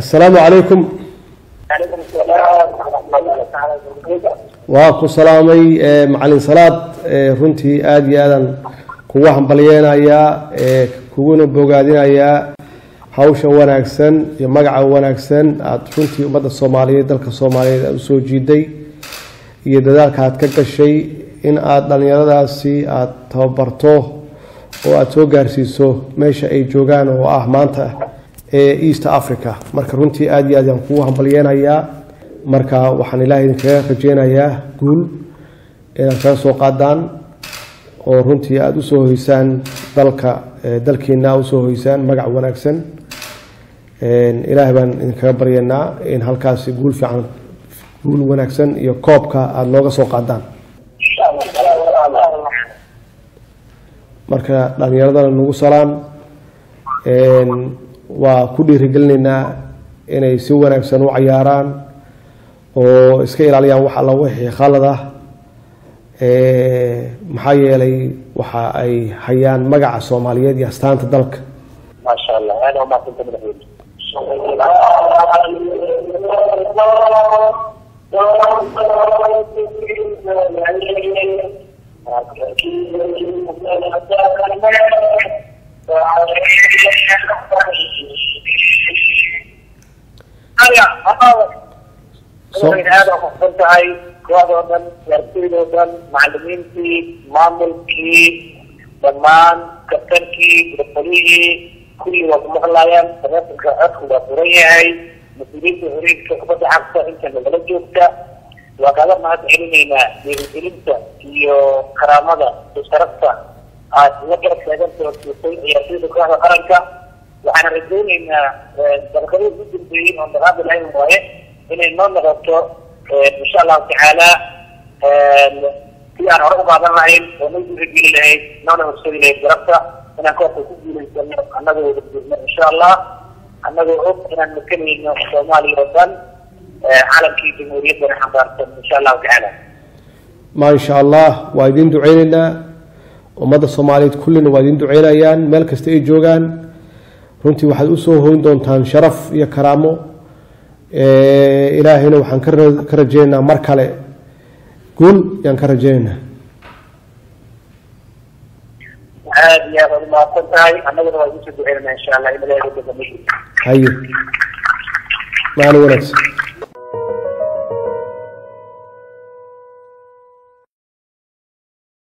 assalaamu calaykum calaykum asalaam waraxmatullahi taala wabarakatu waa ku salaamay macalin salaad runtii aada iyo aadan kugu hambalyeynayaa kuguna bogaadinayaa hawsha wanaagsan iyo magaca wanaagsan aada runtii ummadda soomaaliyeed dalka soomaaliyeed aada usoo jiiday iyo dadaalka aad ka gashay in aada dhallinyaradaasi aada tababarto oo aada soo gaarsiiso meesha ay joogaan oo ah maanta ee east africa marka runtii aada iyo aad aan kugu hambalyeynayaa marka waxaan ilaahay idinkaga rajeynayaa guul inaad kaga soo qaadaan oo runtii aada usoo hoysaan dalka dalkiina aad usoo hoysaan magac wanaagsan ilaahay baan idinkaga baryanaa in halkaasi guul fiican guul wanaagsan iyo koobka aada nooga soo qaadaan insha allah marka dhalinyaradana nagu salaan waa ku dhiirigelinaynaa inay si wanaagsan u cayaaraan oo iska ilaaliyaan wax alla wixii khalad ah maxaa yeelay waxa ay hayaan magaca soomaaliyeed iyo astaanta dalka maasha allah aada umaasanta madaxweyne aada umasan tahay kooxdoo dhan ciyaartoydoo dhan macalimiintii maamulkii dhammaan kabtankii gurfolihii kulli waa ku maqlayaan taleefonka codku waa furan yahay mas-uuliyiinta horiinka kubadda cagta inta nagala joogta waa kaaga mahad celinaynaa dhiirigelinta iyo karaamada iyo sharafta aad la garab taagantaoo siisay ciyaartoyda kooxda qaranka waxaana rajaynaynaa dabaqadii ugu dambeeyey oo daqaada lahayn waaye inay noo noqoto insha allahu tacaala si aan hore u qaadan lahayn oo noo dhiirigeli lahayd noona horsadi lahayd garabta inaan koobka ku guulaysano annagoo wada jirno insha allah annagoo og inaan makanayno soomaaliya oo dhan calankii jamhuuriyaddana xambaarsan insha allahu tacaala ma insha allah waa idin duceyneynaa ummadda soomaaliyeed kullina waa idin duceynayaan meel kasta ay joogaan runtii waxaad usoo hoyn doontaan sharaf iyo karaamo ilaahayna waxaan ka rajeynaynaa mar kale guul yaan ka rajeynaynaa aad iyo aad aad umahadsan tahay annaguna waa idin soo duceynanaa insha allah in ilaahay uga dambeeyo haye maalin wanaagsan